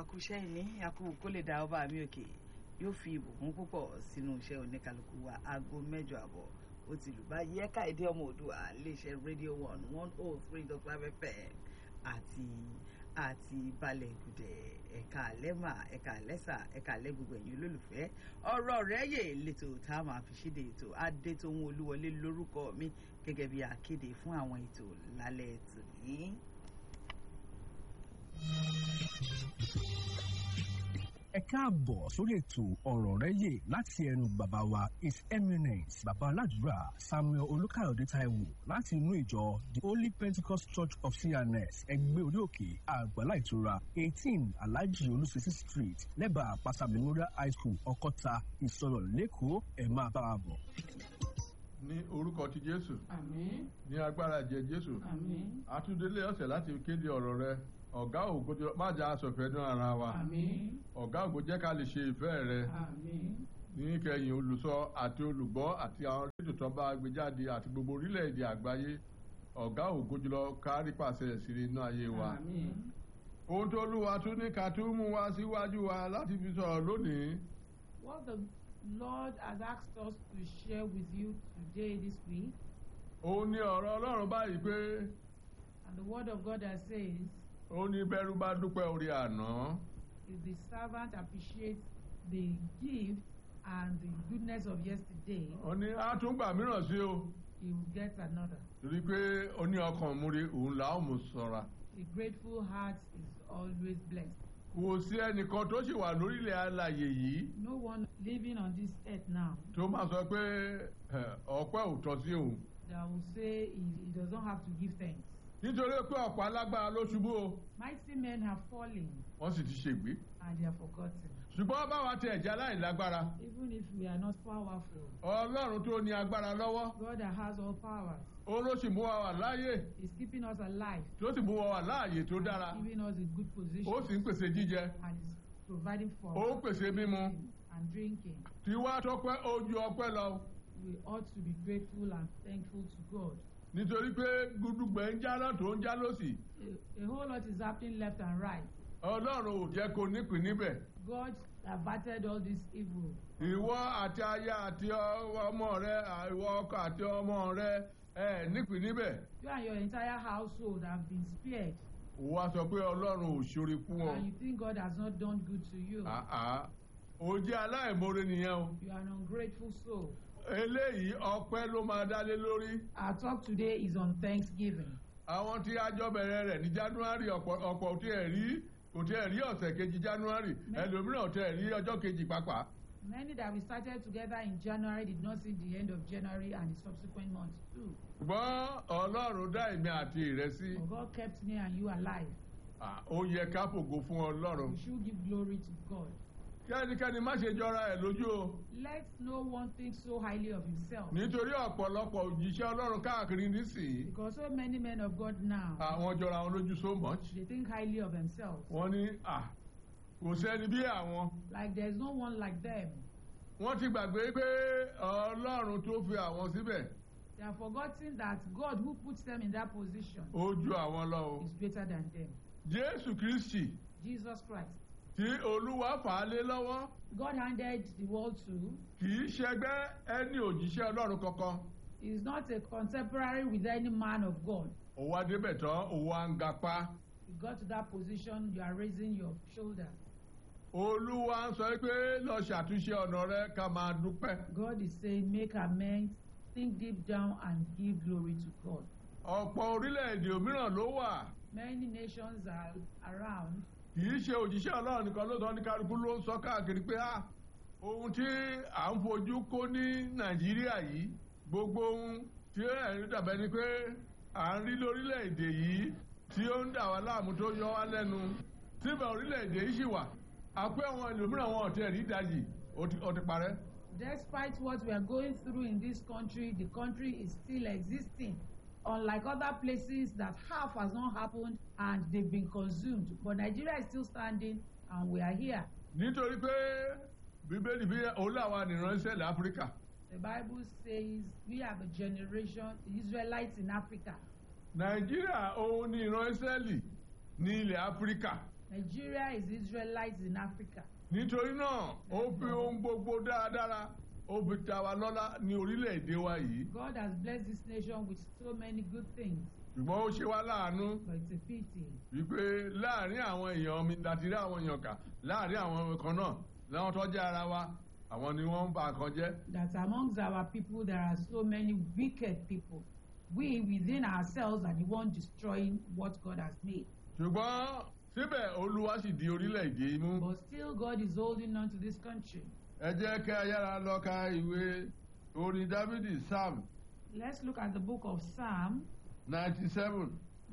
akúṣẹ́ ìní akú kó lè da ọba mi òkè yóò fi ìbùkún púpọ̀ sínú iṣẹ́ oníkálukú wa aago mẹ́jọ àbọ̀ ó ti lù báyìí ẹ̀ka èdè ọmọ òdùà iléeṣẹ́ rédíò one one oh three dot five fm àti àti balẹ̀ ìgùdẹ̀ ẹ̀ka àlẹ́mà ẹ̀ka àlẹ́sà ẹ̀ka àlẹ́ gbogbo ẹ̀yin olólùfẹ́ ọ̀rọ̀ rẹ̀ yè lẹ́tọ̀ tá a máa fi ṣíde ètò adétòhun olúwọlé lórúkọ mi gẹ́gẹ́ bí akéde fún àwọn ètò lálẹ́ tòní. ẹ káàbọ̀ sórí ètò ọ̀rọ̀ rẹ̀ yè láti ẹnu bàbá wa his eminence bàbá aládùúrà samuel olùkàyọ̀dé taiwo láti inú ìjọ the holy pentecost church of cns ẹgbẹ́ orí òkè àgbàlá ìtura eighteen alhaji olùsísí street lẹ́bàá àpáta memorial high school ọkọ́ta ìsọ̀rọ̀ lẹ́kọ̀ọ́ ẹ̀ máa bá a bọ̀. ní orúkọ ti jésù Àmín. ní agbára ẹ̀jẹ̀ jésù Àmín. àtúndélé ọ̀sẹ̀ láti kéde ọ̀rọ̀ rẹ ọ̀gá ògo jọ- má jà aṣọ̀fẹ́ ní ara wa Àmín. ọ̀gá ògo jẹ́ ká lè ṣe ìfẹ́ rẹ Àmín. ní kẹyìn olùsọ àti olùgbọ́ àti àwọn rédíò tó bá gbé jáde àti gbogbo orílẹ̀-èdè àgbáyé ọ̀gá ògo jùlọ kárí pàṣẹ ìṣirí inú ayé wa Àmín. ohun tó lúwa tún ní ká tún mú wa síwájú wa láti fi sọ̀rọ̀ lónìí What the Lord has asked us to share with you today, this week, òun ní ọ̀rọ̀ ọlọ́run báyìí pé and the word of God that says, ó ní bẹ́rù bá dúpẹ́ orí àná if the servant appreciates the gift and the goodness of yesterday, ó ní á tún gbà mìíràn sí o he will get another. torí pé ó ní ọkàn múre òun là ó mú ṣọ́ra A grateful heart is always blessed. kò sí ẹnìkan tó sì wà lórílẹ̀ alàyè yìí No one living on this earth now tó máa sọ pé ẹ, ọpẹ́ ò tọ́ sí òun that will say he, he does not have to give thanks. nítorí pé ọ̀pọ̀ alágbára ló ṣubú o Mighty men have fallen wọ́n sì ti ṣègbé and they are forgotten. ṣùgbọ́n báwa ti ẹ̀jẹ̀ aláìlágbára Even if we are not powerful, ọlọ́run tó ní agbára lọ́wọ́ God that has all powers ó ló sì mú wa wà láàyè is keeping us alive, tó sì mú wa wà láàyè tó dára giving us a good position, ó sì ń pèsè jíjẹ and is providing for ó ń us pèsè mímu and drinking. tí wá tọpẹ́ ojú ọpẹ́ lọ We ought to be grateful and thankful to God. nítorí pé gbùdùgbẹ̀ ń já náà tó ń já lọ́sì A, a whole lot is happening left and right. ọlọ́run ò jẹ́ kó nípìn níbẹ̀ God averted all this evil. ìwọ àti aya àti ọ- ọmọ rẹ ìwọ ọkọ àti ọmọ rẹ ẹ nípìn níbẹ̀ You and your entire household have been spared, wá sọ pé ọlọ́run ò ṣoore fún ọ and you think God has not done good to you. àá ò jẹ́ aláìmoore nìyẹn o You are an ungrateful soul. eléyìí ọpẹ́ ló máa dálé lórí Our talk today is on Thanksgiving. àwọn tí àjọ bẹ̀rẹ̀ rẹ̀ ní january ọ̀pọ̀ ọ̀pọ̀ tí ẹ̀ rí kò tí ẹ̀ rí ọ̀sẹ̀ kejì january ẹlòmíràn tí ẹ̀ rí ọjọ́ kejì pàápàá Many that we started together in January did not see the end of January and the subsequent months too. ṣùgbọ́n ọlọ́run dá èmi àti rẹ sí But God kept me and you alive. À, ó yẹ ká fògo fún ọlọ́run We should give glory to God. kẹ́nikẹ́ni má ṣe jọra ẹ̀ lójú o Let no one think so highly of himself. nítorí ọ̀pọ̀lọpọ̀ òjíṣẹ́ ọlọ́run káàkiri nísìnyí Because so many men of God now, àwọn jọra wọn lójú so much they think highly of themselves. wọ́n ní à kò sẹ́ni bí àwọn Like there's no one like them. wọ́n ti gbàgbé pé ọlọ́run tó fi àwọn síbẹ̀ They are forgetting that God who puts them in that position ó ju àwọn lọ o is greater than them. jésù kristi Jesus Christ. tí olúwa fà á lé lọ́wọ́ God handed the world to kì í ṣẹgbẹ́ ẹni òjíṣẹ́ ọlọ́run kankan He is not a contemporary with any man of God. ó wá débẹ̀ tán ó wá ń gapá You got to that position, you are raising your shoulder. olúwa ń sọ pé lọ ṣàtúnṣe ọ̀nà rẹ ká máa dúpẹ́ God is saying, make amends, think deep down, and give glory to God. ọ̀pọ̀ orílẹ̀-èdè òmíràn ló wà Many nations are around. kì í ṣe òjíṣẹ́ ọlọ́run nìkan ló sọ ní kálukú ló ń sọ káàkiri pé ah ohun tí à ń fojú kó ní nàìjíríà yìí gbogbo ohun tí ẹ̀rí dàbẹ́ ni pé à ń rí lórílẹ̀‐èdè yìí tí ó ń dà wá láàmú tó yọ wá lẹ́nu síbẹ̀ orílẹ̀‐èdè yìí ṣì wà àpé àwọn ẹlòmíràn wọn ọ̀tẹ̀ rí ìdajì ó ti- ó ti parẹ́ Despite what we are going through in this country, the country is still existing. Unlike other places that half has not happened and they've been consumed. But Nigeria is still standing and we are here. nítorí pé bíbélì bí òun làwọn ànìránṣẹ́ ilẹ̀ áfíríkà The Bible says we are the generation, the Israelites in Africa. nàìjíríà òun ní ìran ísírẹ́lì ní ilẹ̀ áfíríkà Nigeria is Israelites in Africa. nítorí náà ó fi ohun gbogbo dáradára ó fi ta wa lọ́lá ní orílẹ̀-èdè wa yìí God has blessed this nation with so many good things, ṣùgbọ́n ó ṣe wá láàánú but it's a pity wípé láàrin àwọn èèyàn mi láti rí àwọn èèyàn kà láàrin àwọn kan náà láwọn tó jẹ́ ara wa àwọn ni wọ́n ń ba nǹkan jẹ́ that amongst our people there are so many wicked people. We within ourselves are the one destroying what God has made. ṣùgbọ́n síbẹ̀ olúwa sì di orílẹ̀-èdè imú But still, God is holding on to this country. ẹ jẹ́ kí a yára lọ ka ìwé orin dávidi psalm Let's look at the book of Psalm ninety seven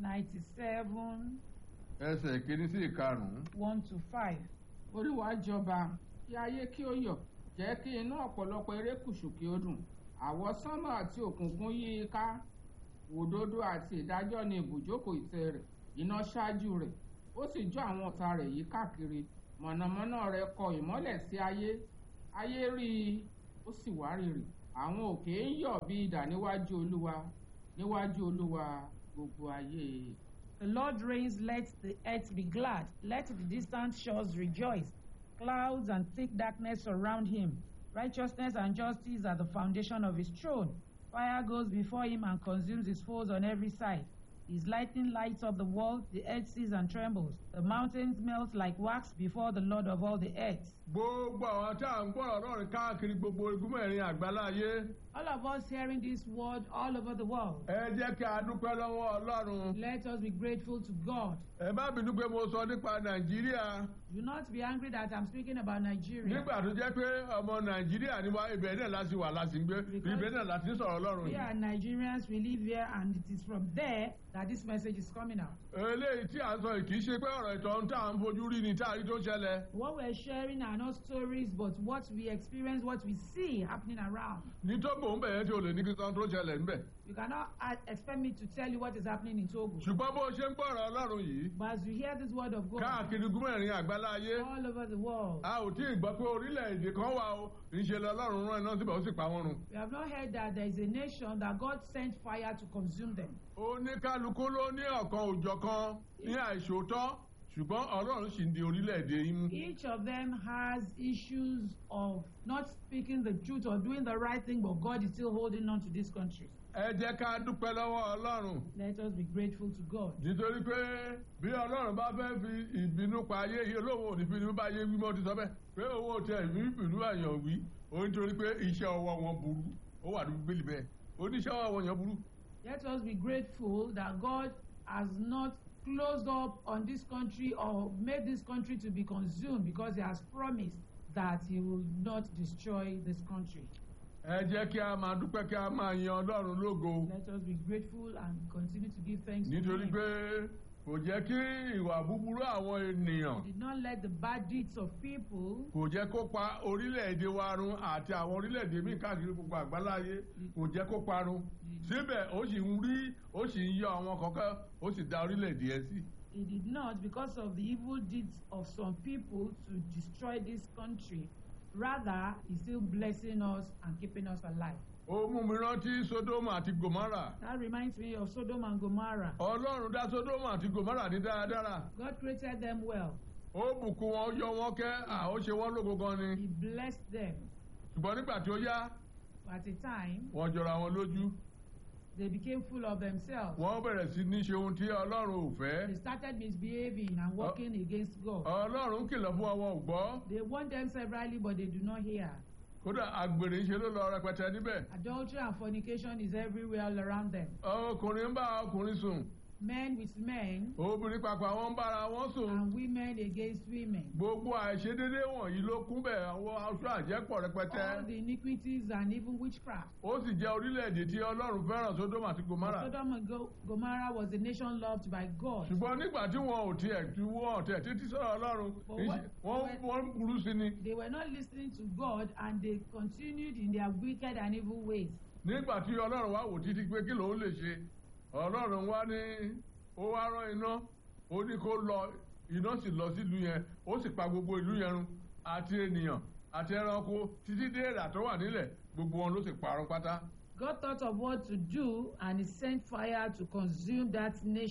97 ẹsẹ̀ kìíní sí ìkarùn-ún 1 to 5. olúwa jọba kí ayé kí ó yọ̀ jẹ́ kí inú ọ̀pọ̀lọpọ̀ erékùṣù kí ó dùn àwọsánmọ̀ àti òkùnkùn yí i ká òdodo àti ìdájọ́ ni ibùjókòó ìtẹ́ rẹ̀ iná ṣáájú rẹ̀ ó sì jó àwọn ọ̀tá rẹ̀ yí káàkiri mọ̀nàmọ́ná rẹ̀ kọ ìmọ́lẹ̀ sí ayé ayé rí i ó sì wárìrì àwọn òkè ń yọ̀ bí idà níwájú olúwa níwájú olúwa gbogbo ayé The Lord reigns, let the earth be glad, let the distant shores rejoice. Clouds and thick darkness surround him. Righteousness and justice are the foundation of his throne. Fire goes before him and consumes his foes on every side. His lightning lights up the world, the earth sees and trembles. The mountains melt like wax before the Lord of all the earth. gbogbo àwọn tí à ń gbọ́rọ̀ ọlọ́run káàkiri gbogbo igun mẹ́rin àgbáláyé All of us hearing this word all over the world, ẹ jẹ́ kí a dúpẹ́ lọ́wọ́ ọlọ́run let us be grateful to God. ẹ má bínú pé mo sọ nípa nàìjíríà Do not be angry that I'm speaking about Nigeria. nígbà tó jẹ́ pé ọmọ nàìjíríà ni wá ibẹ̀ náà láti wà láti ń gbé Because- ibẹ̀ náà láti ń sọ̀rọ̀ ọlọ́run We yìí are Nigerians, we live here, and it is from there that this message is coming out. eléyìí tí à ń sọ yìí kì í ṣe pé ọ̀rọ̀ ìtọ́ tá à ń fojú rí ni tá à rí tó ń ṣẹlẹ̀ What we're sharing are not stories, but what we experience, what we see happening around. ní tóbò ń bẹ̀yẹn tí o lè ní kíkan tó ṣẹlẹ̀ ńbẹ̀ You cannot uh, expect me to tell you what is happening in Togo. ṣùgbọ́n bó ṣe ń gbọ́rọ̀ ọlọ́run yìí But as you hear this word of God káàkiri igun mẹ́rin àgbáláyé all over the world, a ò tí ì gbọ́ pé orílẹ̀-èdè kan wà o ìṣe lọ́lọ́run rán iná síbẹ̀ ó sì pa wọ́n run. we have not heard that there is a nation that God sent fire to consume them. oníkálukú ló ní ọ̀kan òjọ̀kan ní àìṣòótọ́ ṣùgbọ́n ọlọ́run sì ń di orílẹ̀-èdè yín mú. Each of them has issues of not speaking the truth or doing the right thing, but God is still holding on to this country. ẹ jẹ́ ká dúpẹ́ lọ́wọ́ ọlọ́run Let us be grateful to God. nítorí pé bí ọlọ́run bá fẹ́ fi ìbínú pa ayé yìí olóhùn òní fi ní bá yé wí mọ́ ti sọ bẹ́ẹ̀ pé owó tẹ ìbí ìbínú àyàn wí ó nítorí pé iṣẹ́ ọwọ́ wọn burú ó wà ní bíbélì bẹ́ẹ̀ oníṣẹ́ ọwọ́ wọn yẹn burú. Let us be grateful that God has not closed up on this country or made this country to be consumed because He has promised that He will not destroy this country. ẹ jẹ́ kí a máa dúpẹ́ kí a máa yan ọlọ́run lógo Let us be grateful and continue to give thanks to nítorí Him. pé kò jẹ́ kí ìwà búburú àwọn ènìyàn He did not let the bad deeds of people kò jẹ́ kó pa orílẹ̀-èdè wa run àti àwọn orílẹ̀-èdè míì káàkiri gbogbo àgbáláyé kò jẹ́ kó parun síbẹ̀ ó sì ń rí ó sì ń yọ àwọn kọ̀ọ̀kan ó sì dá orílẹ̀-èdè ẹ̀ sí. He did not, because of the evil deeds of some people, to destroy this country. Rather, He's still blessing us and keeping us alive. ó mú mi rántí sodoma àti gomara That reminds me of Sodom and Gomorrah. ọlọ́run dá sodoma àti gomara ní dáradára God created them well. ó bùkún wọn ó yọ wọn kẹ́ à ó ṣe wọ́n lógo gan ni He blessed them. ṣùgbọ́n nígbà tí ó yá At a time, wọ́n jọra wọn lójú they became full of themselves. wọ́n bẹ̀rẹ̀ sí ní ṣe ohun tí ọlọ́run ò fẹ́ They started misbehaving and working against God. ọlọ́run kìlọ̀ fún wọn ò gbọ́ They warned them severally, but they do not hear. kódà àgbèrè ń ṣe ló lọ rẹpẹtẹ níbẹ̀ Adultery and fornication is everywhere all around them. ọkùnrin ń bá ọkùnrin sùn Men with men obìnrin pàpà wọn ń bára wọn sùn and women against women. gbogbo àìṣedédé wọ̀nyí ló kún bẹ̀ àwọn aṣọ àjẹpọ̀ rẹpẹtẹ All the iniquities and even witchcraft. ó sì jẹ́ orílẹ̀-èdè tí ọlọ́run fẹ́ràn sódómù àti gomara Sodom and Go- Gomorrah was a nation loved by God. ṣùgbọ́n nígbà tí wọn ò tiẹ̀ tí wọn ò tiẹ̀ títí sọ̀rọ̀ ọlọ́run But ìṣe- what- wọ́n what- wọ́n ń burú sí ni They were not listening to God and they continued in their wicked and evil ways. nígbà tí ọlọ́run wá wò títí pé kí lòun lè ṣe ọlọ́run wá ní ó wá rán iná ó ní kó lọ iná sì lọ sílùú yẹn ó sì pa gbogbo ìlú yẹn run àti ènìyàn àti ẹranko títí dé èrà tó wà nílẹ̀ gbogbo wọn ló sì parun pátá God thought of what to do and he sent fire to consume that nation.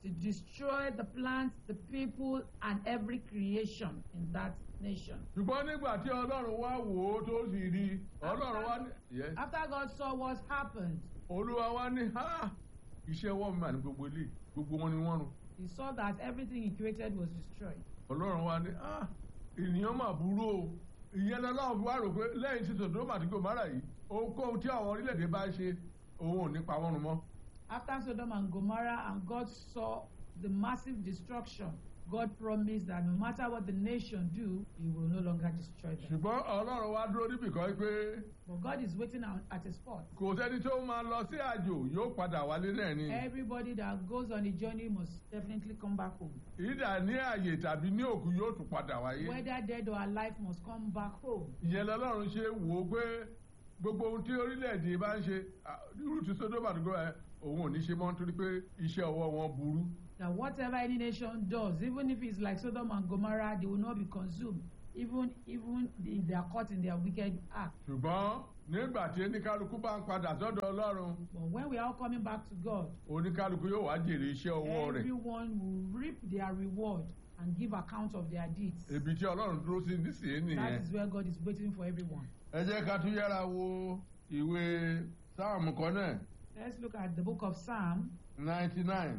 to destroy the plants, the people, and every creation in that nation. ṣùgbọ́n nígbà tí ọlọ́run wá wò ó tó sì rí i ọlọ́run wá ní. Yes. After God saw what happened, olúwa wá ní ha iṣẹ́ ọwọ́ mi mà ní gbogbo ilé gbogbo wọn ni wọ́n run he saw that everything he created was destroyed. ọlọ́run wá ní ha ènìyàn mà burú o ìyẹn lọ́lọ́run fi wá rò pé lẹ́yìn tí sòdòmà àti gòmárà yìí ohunkóhun tí àwọn orílẹ̀-èdè bá ṣe òun ò ní pa wọ́n run mọ́ After Sodom and Gomorrah, and God saw the massive destruction, God promised that no matter what the nation do, He will no longer destroy them. ṣùgbọ́n ọlọ́run wá dúró níbì kan pé But God is waiting at at a spot. kò sẹ́ni tó máa lọ sí àjò yóò padà wálé náà ni Everybody that goes on a journey must definitely come back home. ìdá ní àyè tàbí ní òkú yóò tún padà wáyé Whether dead or alive must come back home. ìyẹn lọ́lọ́run ṣe wò ó pé gbogbo ohun tí orílẹ̀-èdè bá ń ṣe ah, irú ti sódómà àdúgbò ẹ òun ò ní ṣe mọ́ nítorí pé iṣẹ́ ọwọ́ wọn burú That whatever any nation does, even if it's like Sodom and Gomorrah, they will not be consumed, even even if they are caught in their wicked act. ṣùgbọ́n nígbà tí oníkálukú bá ń padà sọ́dọ̀ ọlọ́run But when we are all coming back to God, oníkálukú yóò wá jèrè iṣẹ́ ọwọ́ rẹ̀ everyone will reap their reward and give account of their deeds. ibi tí ọlọ́run dúró sí nísìnyí That nìyẹn is where God is waiting for everyone. ẹ jẹ́ ká tún yára wo ìwé sáàmù kan náà Let's look at the book of Psalm ninety nine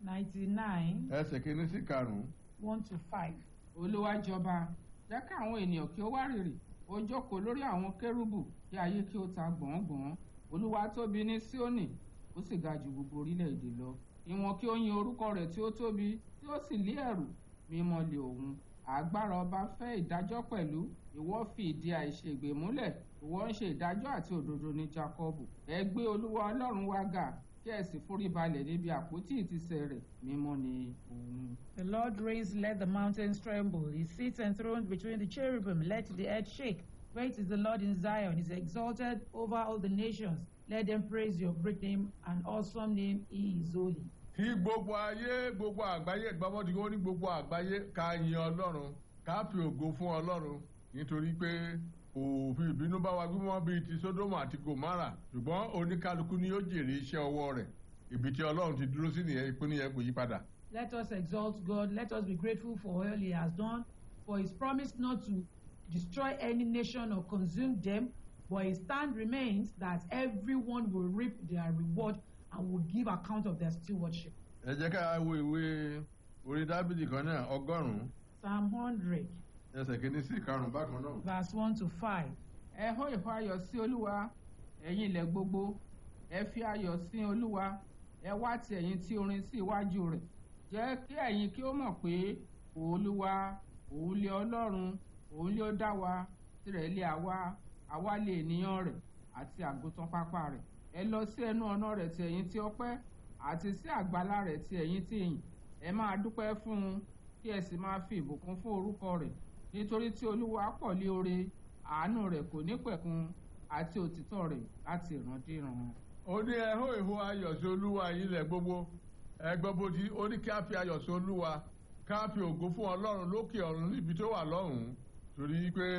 99, ẹsẹ̀ kìíní sí karùn-ún 1 to 5. olúwa jọba jẹ́ kí àwọn ènìyàn kí ó wá rìrì ó jókòó lórí àwọn kérúbù kí ayé kí ó ta gbọ̀ngbọ̀n olúwa tóbi ní síónì ó sì ga ju gbogbo orílẹ̀-èdè lọ ìwọ̀n kí ó yin orúkọ rẹ̀ tí ó tóbi tí ó sì lé ẹ̀rù mímọ́ lé òun agbára ọba fẹ́ ìdájọ́ pẹ̀lú ìwọ fi ìdí àìṣègbè múlẹ̀ ìwọ ń ṣe ìdájọ́ àti òdodo ní jákọ́bù ẹ gbé olúwa ọlọ́run wa ga kí ẹ sì forí balẹ̀ níbi àpótí ìtìsẹ̀ rẹ̀ mímọ́ ni òun. The Lord reigns, let the mountains tremble. He sits enthroned between the cherubim, let the earth shake. Great is the Lord in Zion, He is exalted over all the nations. Let them praise your great name and awesome name, He is holy. kí gbogbo ayé gbogbo àgbáyé gbọ́mọdé ó ní gbogbo àgbáyé ká yin ọlọ́run ká fi ògo fún ọlọ́run nítorí pé òfin ìbínú bá wa gbímọ́ bíi ti sódómù àti gòmárà ṣùgbọ́n oníkálukú ni yóò jèrè iṣẹ́ ọwọ́ rẹ̀ ibi tí ọlọ́run ti dúró sí nìyẹn ìpínlẹ̀ yẹn kò yí padà. Let us exalt God. Let us be grateful for all He has done, for His promise not to destroy any nation or consume them, but His stand remains that everyone will reap their reward and will give account of their stewardship. ẹ jẹ́ ká wo ìwé orin dábìlì kan náà ọgọ́rùn-ún Psalm 100, ẹsẹ̀ kìíní sí karùn-ún bákan náà. verse 1 to 5. ẹ hó ìhó ayọ̀ sí olúwa ẹ̀yin ilẹ̀ gbogbo ẹ fi ayọ̀ sí olúwa ẹ wá ti ẹ̀yin tí orin sí iwájú rẹ̀ jẹ́ kí ẹ̀yin kí ó mọ̀ pé olúwa òun lé ọlọ́run òun lé ó dá wa tirẹ̀ lé àwa àwa lé ènìyàn rẹ̀ àti àgùntàn pápá rẹ̀ ẹ lọ sí ẹnu ọ̀nà rẹ̀ ti ẹ̀yin tí ọpẹ́ àti sí àgbàlá rẹ̀ ti ẹ̀yin tí ìyìn ẹ máa dúpẹ́ fún un kí ẹ sì máa fi ìbùkún fún orúkọ rẹ̀ nítorí tí olúwa pọ̀ lé oore àánú rẹ̀ kò ní pẹ̀kun àti òtítọ́ rẹ̀ láti ìrandíran. ó ní ẹ hó ìhó ayọ̀ sí olúwa ilẹ̀ gbogbo ẹgbẹ́ bó ti ó ní kí á fi ayọ̀ sí olúwa ká fi ògo fún ọlọ́run lókè ọ̀run níbi tó wà lọ́hùn-ún torí pé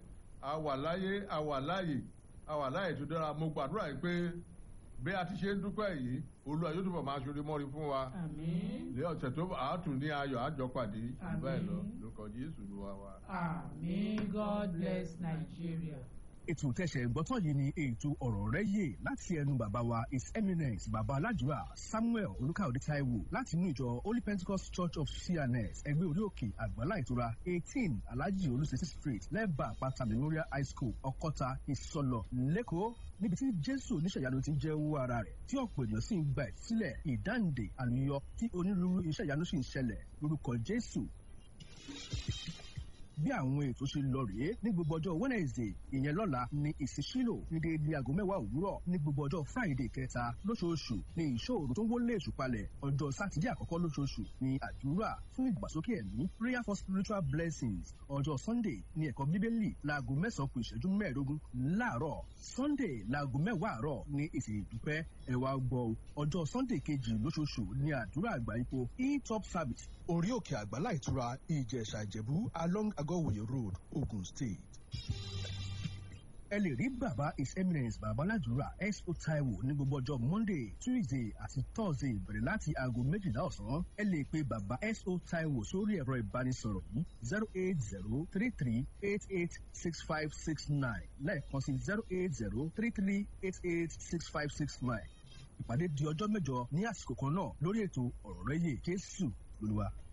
a wà láyé a wà láàyè a wà láàyè tó dára mo gbàdúrà yìí pé bí a ti ṣe ń dúpẹ́ yìí olúwa yóò túbọ̀ máa ṣoore mọ́rí fún wa Àmín. lé ọ̀sẹ̀ tó àátùn ní ayọ̀ àjọpàdé jù bẹ́ẹ̀ lọ Àmín. lórúkọ jésù ló wá wa. Àmín. God bless Nigeria. ètò tẹ̀sẹ̀ gbọ́tọ̀ yìí ni ètò ọ̀rọ̀ rẹ̀ yè láti ẹnu bàbá wa his eminence bàbá aládùúrà samuel olùkàwé taiwo láti inú ìjọ holy pentecost church of cns ẹgbẹ́ orí òkè àgbàlá ìtura eighteen alhaji olùsèsì street lẹ́bàá àpáta memorial high school ọkọ́ta ìsọlọ lẹ́kọ̀ọ́ níbi tí jésù oníṣẹ̀yanu ti ń jẹ́ owó ara rẹ̀ tí ọ̀pọ̀ ènìyàn sì ń gba ìsílẹ̀ ìdáǹdè àlùyọ tí onírúurú iṣẹ́ ìyanu sì ń ṣẹlẹ̀ lórúkọ jésù bí àwọn ètò ṣe lọ rèé ní gbogbo ọjọ́ wednesday ìyẹn lọ́la ní ìsísílò ní déédéé aago mẹ́wàá òwúrọ̀ ní gbogbo ọjọ́ friday kẹta lóṣooṣù ní ìṣòro tó ń wọlé èṣù palẹ̀ ọjọ́ sátidé àkọ́kọ́ lóṣooṣù ní àdúrà fún ìgbàsókè ẹ̀mí prayer for spiritual blessings ọjọ́ sunday ní ẹ̀kọ́ bíbélì láago mẹ́sàn-án kù ìṣẹ́jú mẹ́ẹ̀ẹ́dógún láàárọ̀ sunday láago mẹ́wàá àárọ̀ ní ìsìn ìdúpẹ́ ẹ̀wà gbọ́ ọjọ́ sunday kejì lóṣooṣù ní àdúrà àgbà ipò e-top service orí òkè àgbàlá ìtura ìjẹ̀ṣà ìjẹ̀bú along agọ́wòye road ogun state. ẹ lè rí bàbá his eminence babaládùúrà expo taiwo ní gbogbo ọjọ́ monday tuesday àti thursday bẹ̀rẹ̀ láti aago méjìlá ọ̀sán ẹ lè pe bàbá expo taiwo sórí ẹ̀rọ ìbánisọ̀rọ̀ yìí zero eight zero three three eight eight six five six nine lẹ́ẹ̀kan sí zero eight zero three three eight eight six five six nine ìpàdé di ọjọ́ mẹ́jọ ní àsìkò kan náà lórí ètò ọ̀rọ̀ rẹ́yè jésù lolúwa.